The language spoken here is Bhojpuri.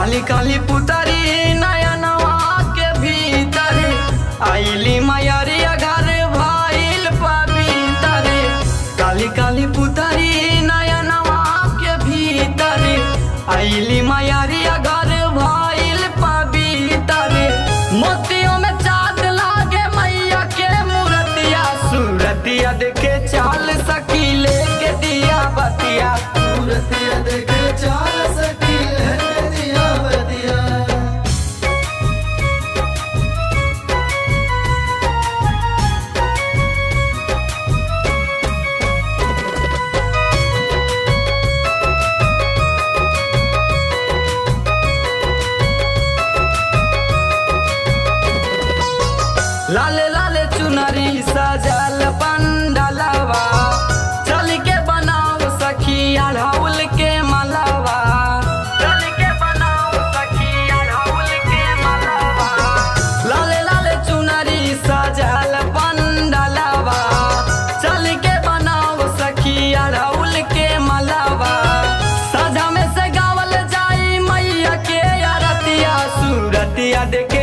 काली काली पुतरी नयनवा के भीतर आईली मयरिया घर भइल पवित्र काली काली पुतरी नयनवा के भीतर आईली मयरिया घर भइल पवित्र मोतियों में चाँद लागे मैया के मूर्तिया सूरतिया देखे चाल सकी लेके दिया बतिया सूरतिया देखे चाल सकी लहके दिया बतिया लाल लाल चुनरी सजल पंडलवा चल के बनाओ सखी अढ़ौल के मलवा चल के बनाओ सखी अढ़ौल के मलवा लाल लाल चुनरी सजल पंडलवा चल के बनाओ सखी अढ़ौल के मलवा सजा में से गावल जाई मैया के अरतिया सूरतिया देख